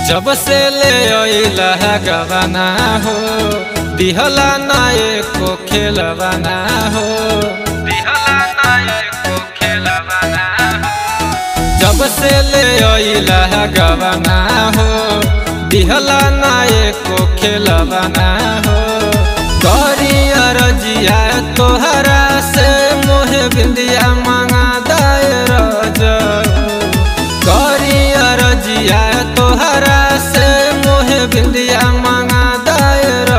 जब से ले अइला गवाना हो दिहला ना एको खेलवाना हो दिहला ना एको खेलवाना हो जब से ले अइला गवाना हो दिहला ना एको खेलवाना हो करी अरजिया तोहरा से मोहे बिंदिया मांगा दायर करी अरजिया तोहरा से मोहे बिंदिया मांगा दायर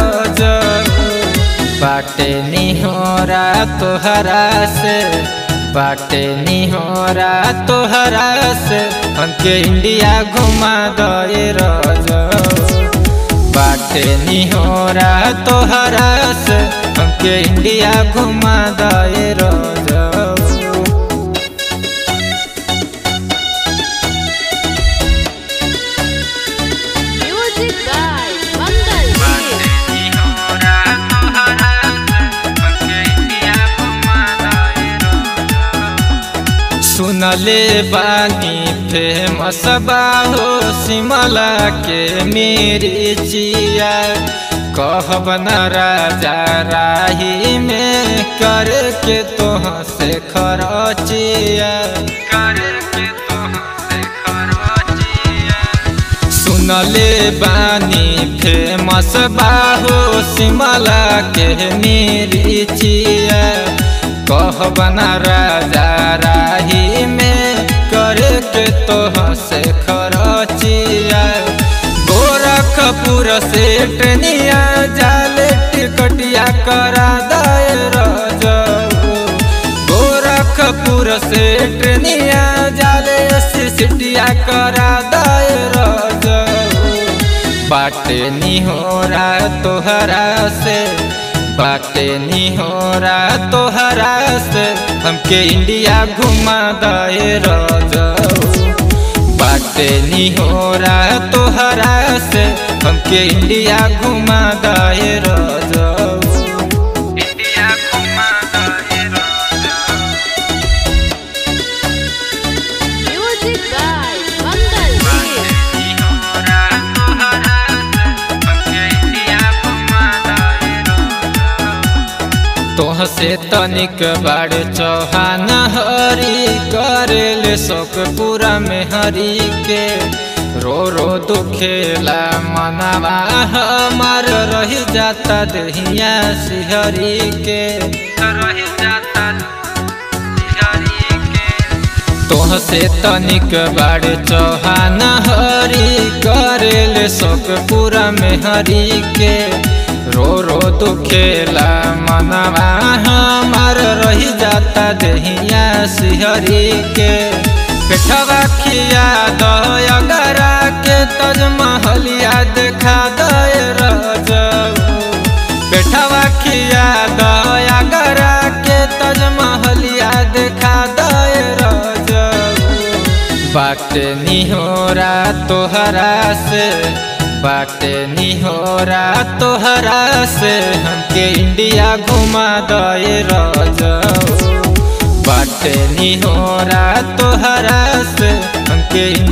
बाटे निहोरा तोहरा से बाटे निहोरा तोहरा से हमके इंडिया घुमा दे बाटे निहोरा तोहरा से हमके इंडिया घुमा दे Music by Mangal Dev. सुनले बानी फेमस बाहो सिमला के मेरी चिया कहब न राजा राही में करके तोह से खरचिया करके तोह से खरचिया सुनले बानी फेमस बाहो सिमला के मेरी चिया कहबना राजा राही में करके तोह से खरचिया गोरखपुर से ट्रेनिया जाले टिकटिया करा दायर गोरखपुर से ट्रेनिया जाले सिटिया करा दायर बाटे निहोरा तोहरा से बाटे निहोरा तोहरा से हमके इंडिया घुमा दे बाटे निहोरा तोहरा से हमके इंडिया घुमा दे इंडिया घुमा दे Music by Mangal Dev. तोह से तनिक बाड़ चौहान हरी करेल शोक पूरा में हरी के रो रो दुखेला मनावा हमार रह जाता दहिया सिहरी के रह जाता सिहरी के तोह से तनिक बाड़ चौहान हरी करेल शोक पूरा में हरी के रो रो दुखेला मनवा हमार रही जाता दहिया सिहरी के पेठवा खिया दगरा के तज महलिया देखा दे पेठवा खिया दगरा के तज महलिया देखा दे बाटे निहोरा तोहरा से बाटे निहोरा तोहरा से हमके इंडिया घुमा दे बाटे निहोरा तोहरा से हमके